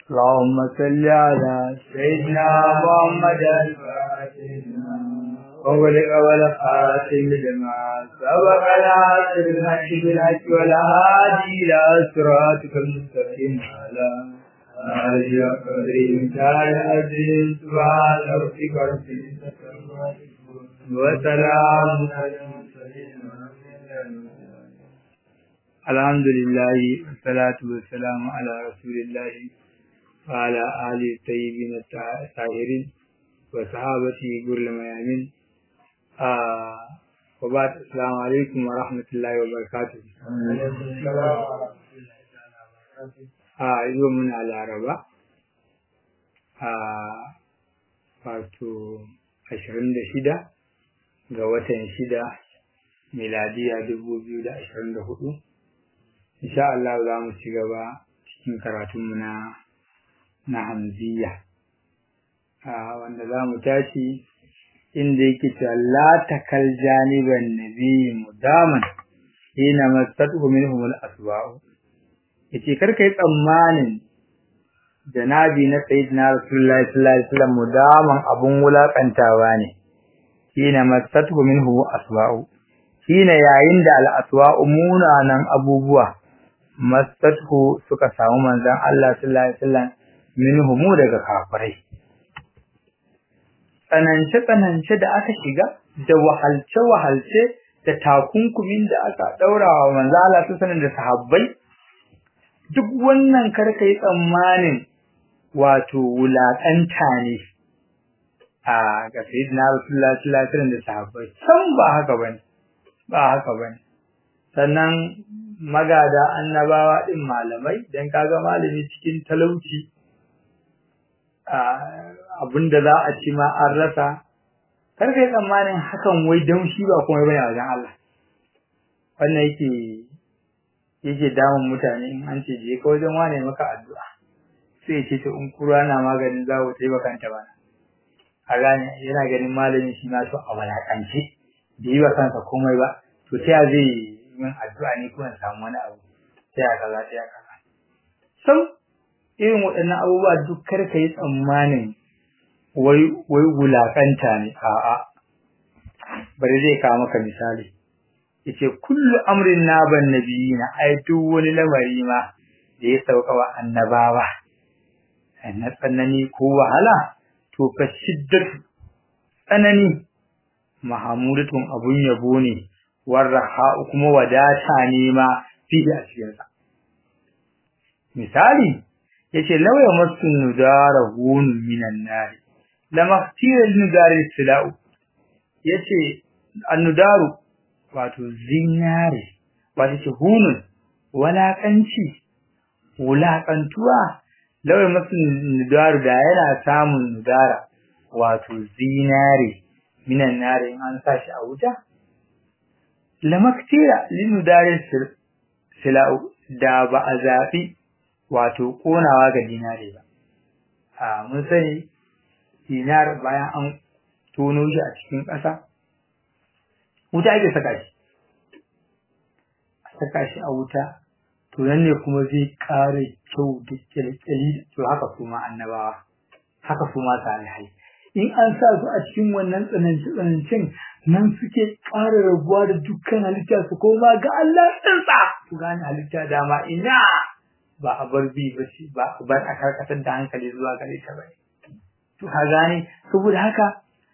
اللهم صل على سيدنا محمد وغلق والخاتم لما سبق العاصر الحق بالحق والهادي إلى صراطك المستقيم على آله قدر تعالى العزيز سبحان ربك رب العزة وسلام على المرسلين الحمد لله والصلاة والسلام على رسول الله وعلى آله الطيبين الطاهرين وصحابته غر الميامين آه وبعد السلام عليكم ورحمة الله وبركاته آه يوم على العربة آه wato ashirin da shida ga watan shida miladiya dubu biyu da ashirin da hudu insha Allah za mu ci gaba cikin karatunmu na na hamziya wanda za mu tashi inda yake cewa la takal janiban nabi mudaman hina masatu minhum al-asba'u yace kar kai tsammanin janabi na sayyidina rasulullahi sallallahu alaihi wasallam mudaman abun wulakantawa ne hina masatu minhu asba'u hina yayin da al-aswa'u munanan abubuwa masatu suka samu manzon Allah sallallahu alaihi wasallam minhumu daga kafirai tsanance-tsanance da aka shiga da wahalce-wahalce da takunkumin da aka ɗaura wa manzo Allah su sanin da sahabbai duk wannan karka yi tsammanin wato wulaƙanta ne a ga sayyidina Rasulullah sallallahu alaihi wasallam da sahabbai san ba haka bane ba haka bane sannan magada annabawa din malamai dan kaga malami cikin talauci abinda za a ci ma an rasa kar kai tsammanin hakan wai don shi ba kuma bane wajen Allah wannan yake yake damun mutane in an ce je ka wajen wane maka addu'a sai ce to in kura na maganin zawo sai bakanta ba a gane yana ganin malamin shi ma so a walakance da yi wa kansa komai ba to ta zai min addu'a ne kuma samu wani abu sai a kaza sai a kaza sam irin waɗannan abubuwa duk kar ka yi tsammanin wai wai wulakanta ne a'a bari zai kawo maka misali yace kullu amrin naban nabiyina ai duk wani lamari ma da ya sauka wa annabawa na tsanani ko wahala to fa shiddatu tsanani mahamudatun abun yabo ne warraha kuma wadata ne ma fi a cikin sa misali yace law yamassu nudara hun minan nar lama tira nudari silau yace annudaru wato zinare wato ce hunun walakanci wulakantuwa law yamassu nudaru da yana samun nudara wato zinare minan nar in an sashi a wuta lama tira linudari silau da ba a zafi wato konawa ga dinare ba a mun sani dinar bayan an tono shi a cikin ƙasa wuta ake saka shi a saka shi a wuta to nan ne kuma zai ƙara kyau da kyalkyali to haka kuma annabawa haka kuma salihai in an sa su a cikin wannan tsananci tsanancin nan suke ƙara rabuwa da dukkan halitta su koma ga Allah tsantsa su gane halitta dama ina ba a bar bi ba ce ba a bar a karkatar da hankali zuwa gare ta bai to ka gane saboda haka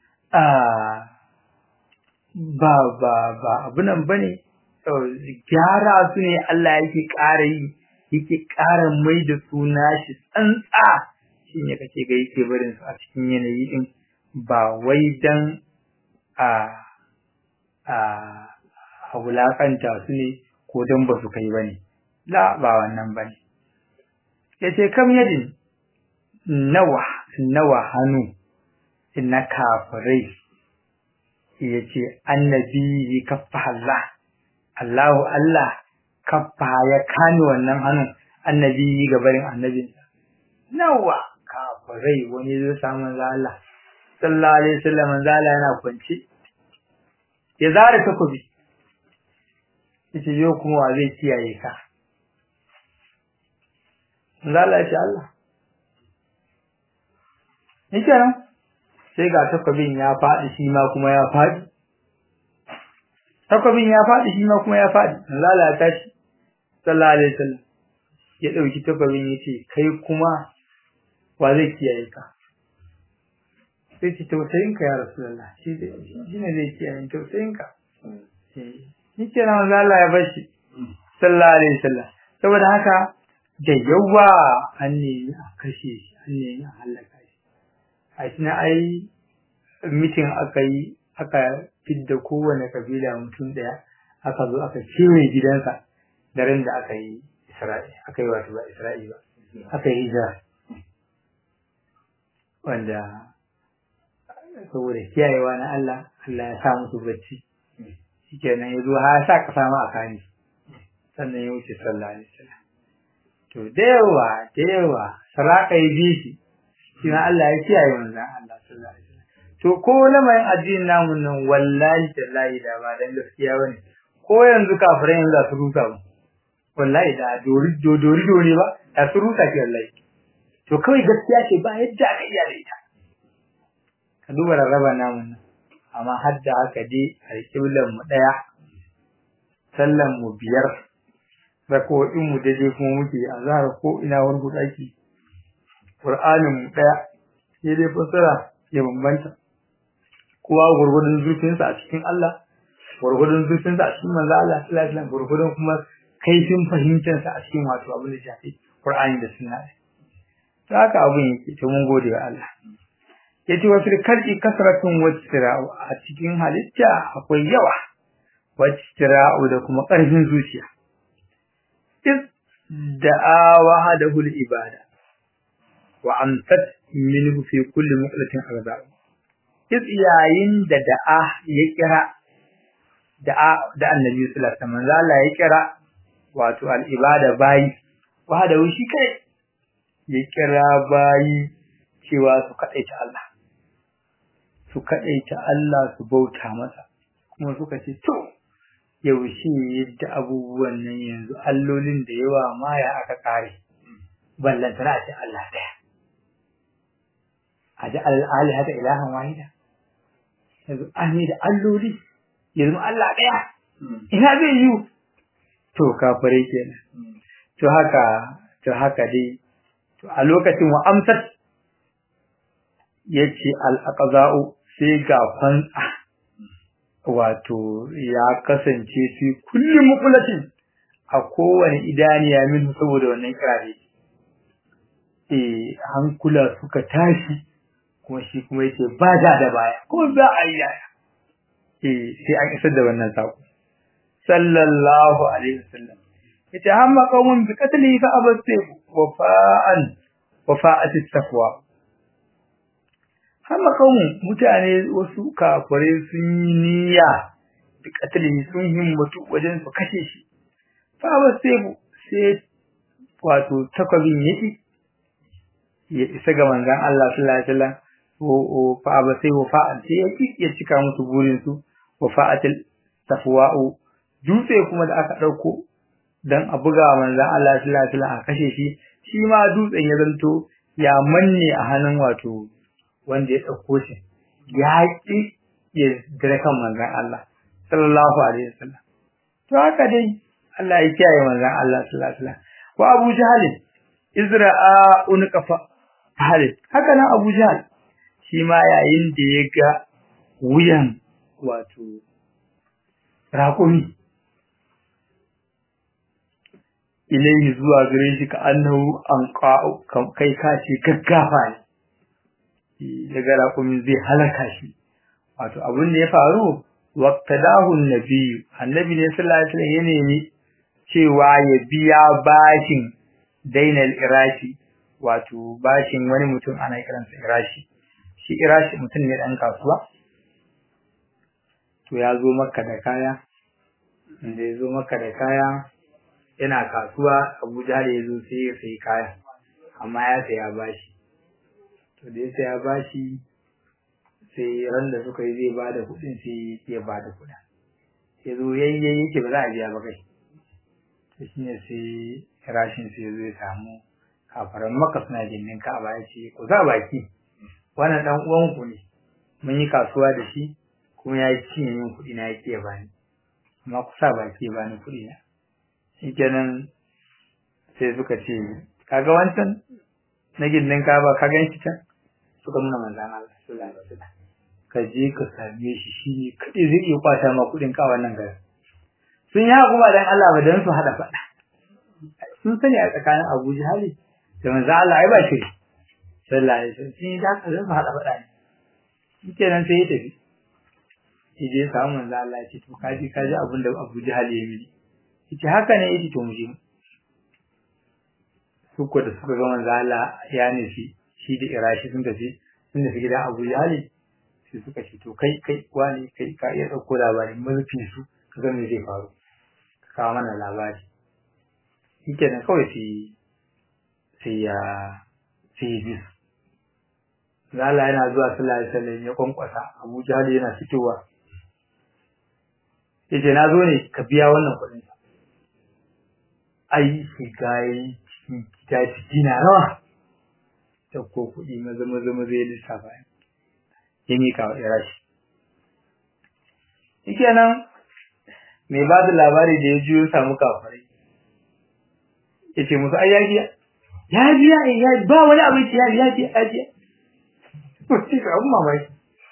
ba ba ba abunan bane gyara su ne Allah yake ƙara yi yake ƙara mai da su nashi tsantsa shine kake ga yake barin su a cikin yanayi din ba wai dan a a a wulakanta su ne ko dan ba su kai bane la ba wannan bane yace kam yadin nawa nawa hannu na kafirai yace annabi kaffa Allah Allahu Allah kaffa ya kani wannan hannun annabi gabarin annabin nawa kafirai wani zai samu Allah sallallahu alaihi wasallam zala yana kwance ya zara takobi yace yo kuma wa zai kiyaye ka Allah ya ce Allah shikenan sai ga takwabin ya faɗi shi ma kuma ya faɗi takwabin ya faɗi shi ma kuma ya faɗi Allah ya tashi sallallahu alaihi wasallam ya dauki takwabin yace kai kuma wa zai kiyaye ka sai ce tausayin ka ya rasulullah shi shi ne zai kiyaye tausayin ka shi ke nan Allah ya bar shi sallallahu alaihi wasallam saboda haka da yawa an nemi a kashe shi an nemi a halaka shi a shi na ai mitin aka yi aka fidda kowane kabila mutum daya aka zo aka kewaye gidansa daren da aka yi Isra'i aka yi wato ba Isra'i ba aka yi hijira wanda saboda kiyayewa na Allah Allah ya sa musu bacci shikenan ya zo har sa kasa ma a kani sannan ya wuce sallallahu alaihi wasallam to da yawa da yawa saraka yi bi shi shi ma Allah ya kiyaye manzon Allah sallallahu alaihi wasallam to ko lamarin addinin namun nan wallahi tallahi da ba dan gaskiya bane ko yanzu kafirai yanzu za su rusa mu wallahi da dori dori dori ba da su rusa ki wallahi to kawai gaskiya ce ba yadda aka iya da ita ka duba rarraba namun nan amma har da haka dai alƙiblan mu ɗaya sallan mu biyar rako'in mu daidai kuma muke a zahar ko ina wani ɗaki Qur'anin mu ɗaya sai dai fasara ya bambanta kowa gurgurdun zurfinsa a cikin Allah gurgurdun zurfinsa a cikin manzo Allah sallallahu alaihi wasallam gurgurdun kuma kaifin fahimtarsa a cikin wato abin da shafi Qur'ani da sunna to haka abin yake to mun gode wa Allah yace wa fil kalbi kasratun wastira'u a cikin halitta akwai yawa wastira'u da kuma ƙarfin zuciya is da'a wahadahu al-ibada wa amsat minhu fi kulli muqlatin arba is yayin da da'a ya kira da'a da annabi sallallahu alaihi wasallam Allah ya kira wato al-ibada bayi wahadahu shi kai ya kira bayi cewa su kadaita Allah su kaɗaita Allah su bauta masa kuma suka ce to yaushe yadda abubuwan nan yanzu allolin da yawa ma ya aka kare ballantana a ce Allah ɗaya a ji al'ali haka ilahan wahida yanzu an yi da alloli yanzu Allah ɗaya ina zai yi to kafare kenan to haka to haka dai to a lokacin wa amsat yace al-aqza'u sai ga fantsa wato ya kasance su kulli muqlatin a kowane idaniya min saboda wannan kirare eh hankula suka tashi kuma shi kuma yace ba da da baya kuma za a yi yaya eh sai an isar da wannan sako sallallahu alaihi wasallam yace hamma qaumun bi qatli fa abasu wafa'an wafa'at at-taqwa hamma qaumun mutane wasu kafare sun yi niyya bi qatli sun himmatu wajen su kashe shi fa abasu sai wato takwabin yake ya isa ga manzon Allah sallallahu alaihi wasallam o fa abasu wafa'an sai yake ya cika musu burin su wafa'atil tafwa'u dutse kuma da aka dauko dan a buga manzon Allah sallallahu alaihi wasallam a kashe shi shi ma dutsen ya zanto ya manne a hannun wato wanda ya dauko shi ya ki ya dare kan manzon Allah sallallahu alaihi wasallam to haka dai Allah ya kiyaye manzon Allah sallallahu alaihi wasallam wa Abu Jahl izra'a unqafa Halid haka nan Abu Jahl shi ma yayin da ya ga wuyan wato raƙumi ilayhi zuwa gare shi ka annahu an kai ka ce gaggafa ne daga raƙumin zai halaka shi wato abin da ya faru waqtadahu annabi annabi ne sallallahu alaihi wasallam ya nemi cewa ya biya bashin dainal irashi wato bashin wani mutum ana kiransa irashi shi irashi mutum ne dan kasuwa to ya zo maka da kaya inda ya zo maka da kaya yana kasuwa Abuja da ya zo sai ya sayi kaya amma ya saya bashi to da ya saya bashi sai ran da suka yi zai ba da kuɗin sai ya ba da kuɗin ya zo yayyayi yake ba za a biya ba kai to shi ne sai rashin sai ya zo ya samu kafaran maka suna jinnin ka ba ya ce ku za baki wannan dan uwan ku ne mun yi kasuwa da shi kuma ya cinye min kuɗi na yake bani amma kusa ba ke bani kuɗi na shikenan sai suka ce kaga wancan na gindin ka ba ka gan shi can suka nuna manzan Allah sallallahu alaihi wasallam ka je ka same shi shi ne kadai zai iya kwata ma kuɗin ka wannan garin sun yi hukuma dan Allah ba dan su hada faɗa sun sani a tsakanin Abu Jahali da manzan Allah ai ba shi sallallahu alaihi wasallam sun yi da ka zan hada faɗa ne shikenan sai ya tafi shi je samu manzan Allah ya ce to kaji kaji abin da Abu Jahali ya mini yace haka ne yace to mu je su ko da suka ga manzo Allah ya nufi shi da irashi sun tafi sun tafi gidan Abu Jahali sai suka ce to kai kai wani kai ka iya dauko labarin mulki su ka ga me zai faru ka kawo mana labari shikenan kawai sai sai ya sai ya bi Allah yana zuwa sallallahu alaihi wasallam ya kwankwasa Abu Jahali yana fitowa yace na zo ne ka biya wannan kuɗin ai shiga yayi cikin gida ciki na rawa ta ko kuɗi maza maza maza ya lissafa ya mika wa irashi shike nan mai ba da labari da ya ji ya samu kafirai ya ce musu ai ya biya ya biya ya ba wani abin ya biya ya biya ya biya shi ka abin mamaki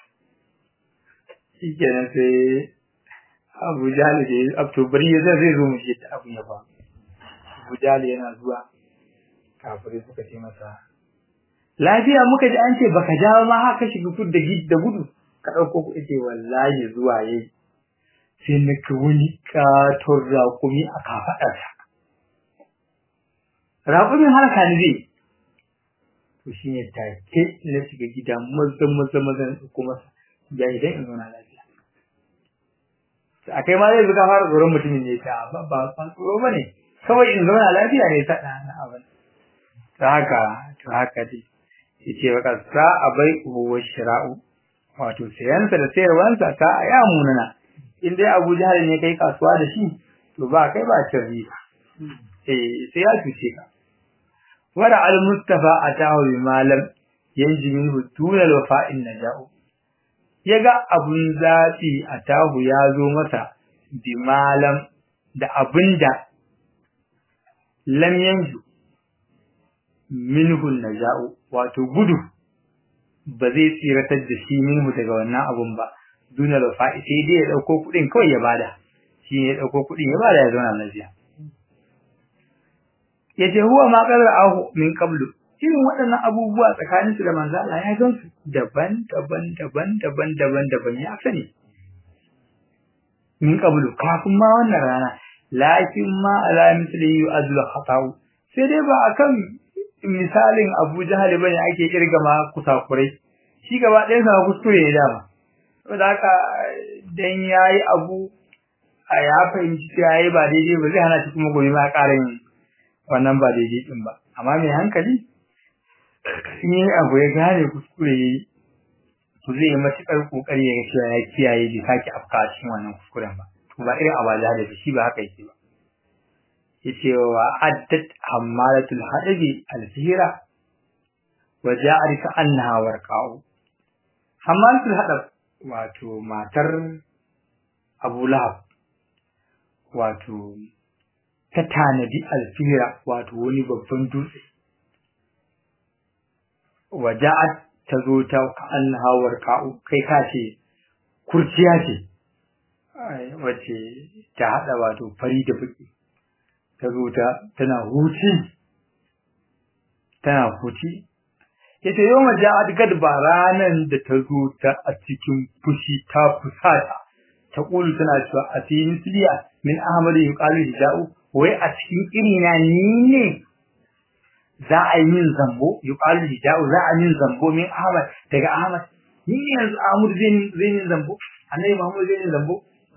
shike nan sai abu jahali da ya abto bari ya zai zo mu shi ta abin ya faru abu jahali yana zuwa kafirai suka ce masa lafiya muka ji an ce baka jawo ma haka shiga fud da da gudu ka dauko ku ce wallahi zuwa yayi sai na ka wani katon raƙumi a kafaɗarsa raƙumin harka ne zai to shi ne take na shiga gida maza maza maza na ɗauko masa ya idan in zauna lafiya a kai ma zai zuka fara tsoron mutumin ne ta ba ba tsoro ba ne kawai in zauna lafiya ne ta ɗana abin ta haka to haka dai yace wa kasa abai huwa shira'u wato sayansa da sayarwansa ta ya munana in dai Abu Jahal ne kai kasuwa da shi to ba kai ba cin riba eh sai ya cuce ka wara al mustafa atahu bi malam yanji minhu tunal wafa'in naja'u yaga abun zafi atahu ya zo masa bi malam da abinda lam yanju minhu naja'u wato gudu ba zai tsiratar da shi minhu daga wannan abun ba duna lafa'i sai dai ya dauko kudin kawai ya bada shi ne ya dauko kudin ya bada ya zauna lafiya yace huwa ma qara'ahu min qablu irin waɗannan abubuwa tsakanin su da manzo Allah ya gan su daban daban daban daban daban daban ya sani min qablu kafin ma wannan rana lakin ma ala misli yu'adul khata'u sai dai ba akan misalin Abu Jahal bane ake kirga ma kusakurai shi gaba ɗayan sa kuskure ne dama saboda haka dan yayi abu a ya fahimci cewa yayi ba daidai ba zai hana shi kuma gobe ma ƙara yin wannan ba daidai din ba amma mai hankali in yi abu ya gane kuskure yayi to zai yi matuƙar ƙoƙari ya ga cewa ya kiyaye bai sake afka cikin wannan kuskuren ba to ba irin abu da shi ba haka yake ba yace wa addat hammalatul hadabi alfira wa ja'at ka annaha warqa'u hammalatul hadab wato matar Abu Lahab wato ta tanadi alfira wato wani babban dutse wa ja'at ta zo ta ka annaha warqa'u kai ka ce kurciya ce wace ta hada wato fari da baki ta zo ta tana huci tana huci yace yau ma ja'at gadba ranan da ta zo ta a cikin fushi ta fusata ta kulu tana cewa a cikin siliya min ahmad yuqalu hijau wai a cikin irina ni ne za a yi min zambo yuqalu hijau za a min zambo min ahmad daga ahmad ni ne yanzu ahmad zai zai min zambo annabi muhammad zai min zambo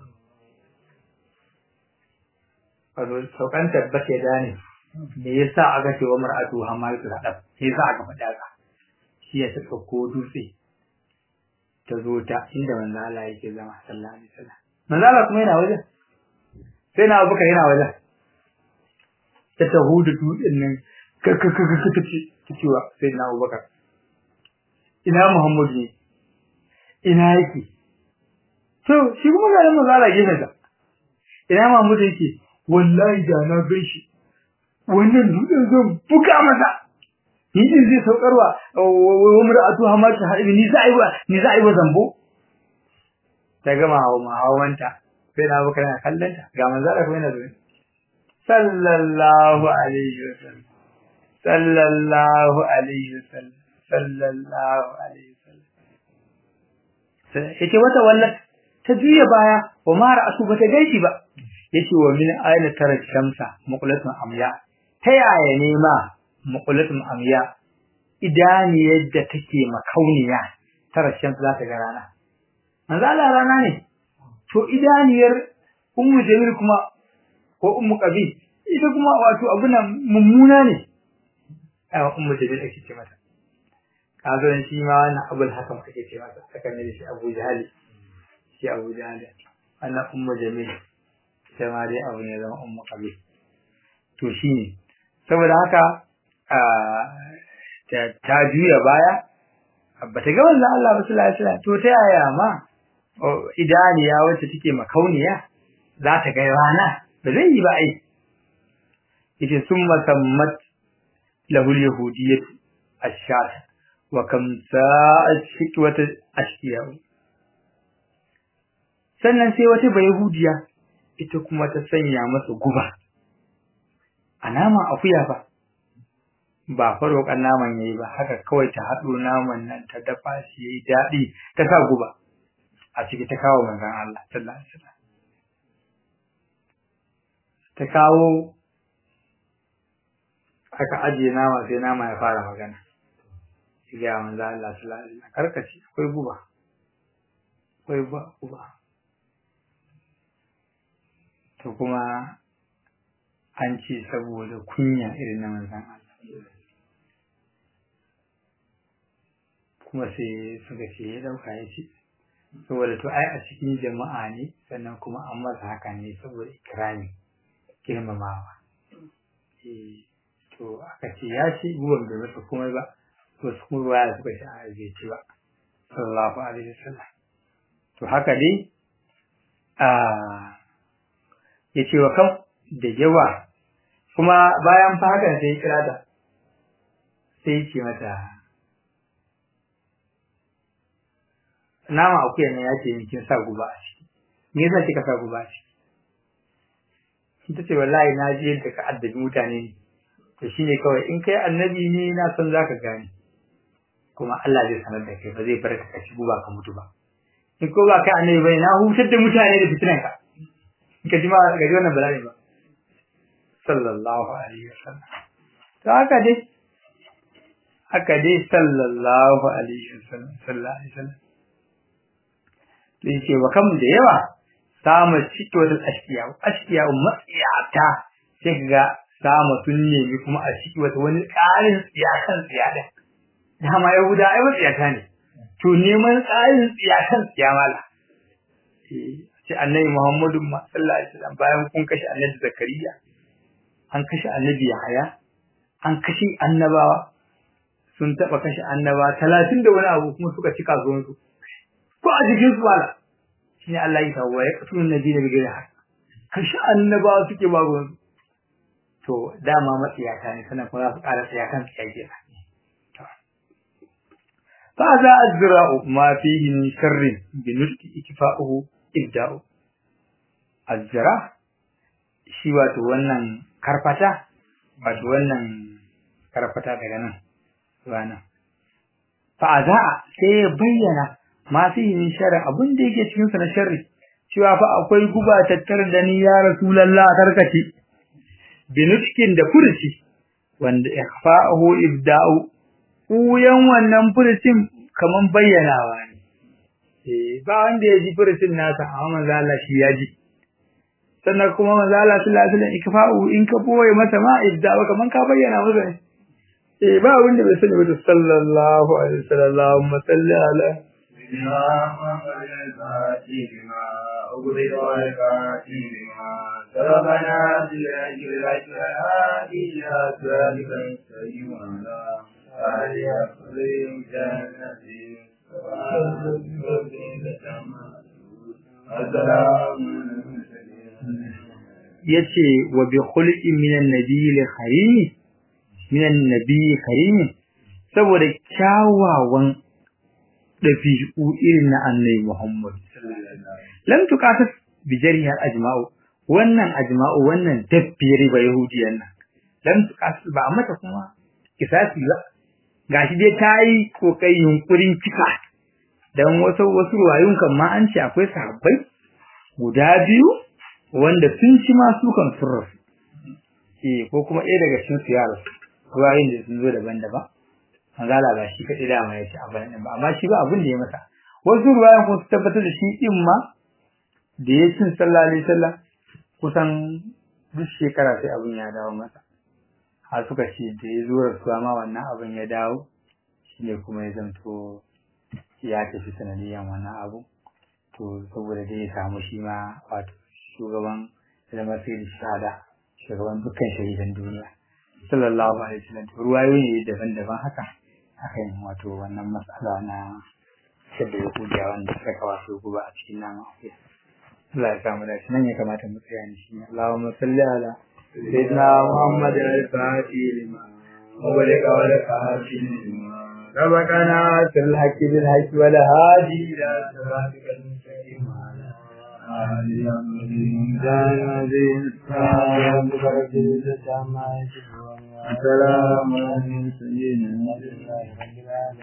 wato saukan tabbata ya dane me yasa aka ce wa mar'atu hamalatul hadab me yasa aka faɗa ka shi ya saka ko dutse ta zo ta inda manzo Allah yake zama sallallahu alaihi wasallam manzo Allah kuma yana wajen sai na abuka yana wajen ta tahudu dutsen nan kakakakaka ta cewa sai na abubakar ina Muhammadu ne ina yake to shi kuma ga manzo Allah gefen sa ina Muhammadu yake wallahi da na gan shi wannan dutsen zan buga masa ni din zai saukarwa wa mar'atu hamatu haibi ni za a yi wa ni za a yi wa zambo ta gama hawa mahawanta sai na baka na kallanta ga manzo Allah kuma yana zuwa sallallahu alaihi wasallam sallallahu alaihi wasallam sallallahu alaihi wasallam sai yace wata wallat ta juya baya wa mara asu bata gaishe ba yace wa min ayna tara shamsa muqlatun amya ta yaya ne ma muqlatun amya idani yadda take makauniya tara shamsa za ta ga rana manzo Allah rana ne to idaniyar ummu jamil kuma ko ummu qabi ita kuma wato abuna mummuna ne ai ummu jamil ake ce mata kazo shi ma wannan abul hakam ake ce mata aka ne shi abu jahali shi abu jahali wannan ummu jamil sai ma dai abu ne zama ummu qabi to shine saboda haka ta juya baya bata ga wannan Allah ba sallallahu alaihi wasallam to ta yaya ma idaniya wacce take makauniya za ta ga rana ba zai yi ba ai yace summa sammat lahu al-yahudiyyah ash-shat wa kam sa'at shikwata ashkiya sannan sai wata bayahudiya ita kuma ta sanya masa guba a naman akuya ba ba farokan naman yayi ba haka kawai ta haɗo naman nan ta dafa shi yayi daɗi ta sa guba a ciki ta kawo manzon Allah sallallahu alaihi wasallam ta kawo aka ajiye nama sai nama ya fara magana shi ga manzon Allah sallallahu alaihi wasallam karkashi akwai guba akwai guba to kuma an ce saboda kunya irin na manzon Allah kuma sai suka ce ya dauka ya ce saboda to ai a cikin jama'a ne sannan kuma an masa haka ne saboda ikrami girmamawa eh to aka ce ya ce guban bai masa komai ba to su kuma baya suka ce a bai ci ba sallallahu alaihi wasallam to haka dai a ya ce wa kan da yawa kuma bayan fa hakan sai ya kira ta sai ya ce mata nama akuya ne ya ce kin sa guba a ciki me yasa kika sa guba a ciki ita ce wallahi na ji yadda ka addabi mutane ne to shine kawai in kai annabi ne na san zaka gane kuma Allah zai sanar da kai ba zai bar ka ci guba ka mutu ba in ko ba kai annabi bane na hutar da mutane da fitinan ka ka ji ma ga wannan bala'i ba sallallahu alaihi wasallam to haka dai haka dai sallallahu alaihi wasallam sallallahu alaihi wasallam to yace wa kam da yawa samu ciki wata ashkiya ashkiya matsiyata sai ga samu sun nemi kuma a ciki wata wani ƙarin tsiya kan tsiya da dama yahuda ai matsiyata ne to neman ƙarin tsiya kan tsiya mala ce annabi muhammadu sallallahu alaihi wasallam bayan kun kashe annabi zakariya an kashe annabi yahaya an kashe annabawa sun taba kashe annaba talatin da wani abu kuma suka cika zuwan su ko a jikin su wala shine Allah ya tawo ya kasu nabi da bigire haka kashe annabawa suke ba ruwan to dama matsiyata ne sannan kuma za su ƙara tsaya kan tsiyake fa za azra'u ma fihi min sharrin bi nutqi ikfa'uhu ibda'u azra shi wato wannan karfata wato wannan karfata daga nan zuwa nan fa za sai ya bayyana ma fihi min sharri abin da yake cikin sa na sharri cewa fa akwai guba tattar da ni ya rasulullah tarkace binutkin da furci wanda ikhfa'uhu ibda'u uyan wannan furcin kaman bayyanawa ne eh ba wanda ya ji furcin nasa amma manzo Allah shi ya ji sannan kuma manzo Allah sallallahu alaihi wasallam ikfa'u in ka boye masa ma ibda'u kaman ka bayyana masa ne eh ba wanda bai sani ba sallallahu alaihi wasallam Allahumma salli ala ربنا أجل أجل الأشهاد إلى ذلك السيد yace wa bi khulqin minan nabiyil karimi minan nabiyyi karimi saboda kyawawan dabi'u irin na annabi Muhammad lam tuqatas bi jariha ajma'u wannan ajma'u wannan dabbiyar ba yahudiyan nan lam tuqatas ba mata kuma kisasi ba gashi dai tayi kokai yunkurin kika dan wasu wasu ruwayun kan ma an ce akwai sahabbai guda biyu wanda sun ci ma su kan sun eh ko kuma ɗaya daga cikin su yaro ruwayoyin da sun zo daban-daban manzala ba shi kaɗai dama ya ci abin nan ba amma shi ba abin da ya masa wasu ruwayan kuma su tabbatar da shi din ma da ya cin sallallahu alaihi wasallam kusan duk shekara sai abin ya dawo masa har suka ce da ya zo rasuwa ma wannan abin ya dawo shine kuma ya zanto ya tafi sanadiyan wannan abu to saboda dai ya samu shi ma wato shugaban zama sai da shahada shugaban dukkan shahidan duniya sallallahu alaihi wasallam ruwayoyi ne daban-daban haka akan wato wannan matsala na shadda ya kuja wanda suka kawo su guba a cikin nama Allah ya samu dace nan ya kamata mu tsaya ni shi Allahumma salli ala sayyidina Muhammad al-Fatih lima wa lika wa lika lima ربنا الحق بالحق ولا هادي إلى صراطك المستقيم السلام عليكم